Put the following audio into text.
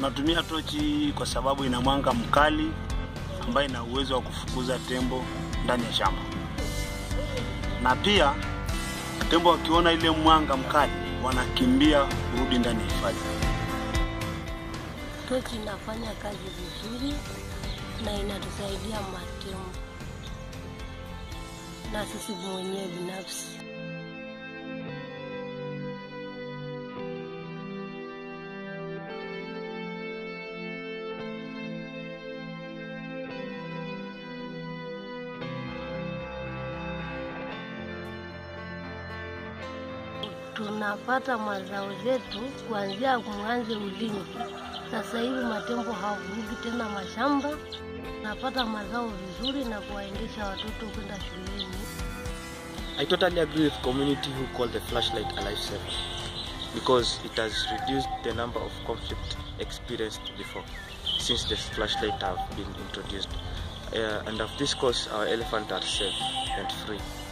Tunatumia tochi kwa sababu ina mwanga mkali ambayo ina uwezo wa kufukuza tembo ndani ya shamba, na pia tembo wakiona ile mwanga mkali wanakimbia kurudi ndani ya hifadhi. Tochi inafanya kazi vizuri na inatusaidia matembo na sisi mwenyewe binafsi. tunapata mazao zetu kuanzia mwanze ulinzi. Sasa hivi matembo hawavurugi tena mashamba, napata mazao vizuri na kuwaendesha watoto kwenda shuleni. I totally agree with community who call the flashlight a lifesaver because it has reduced the number of conflict experienced before since the flashlight have been introduced. Uh, and of this cause, our elephants are safe and free.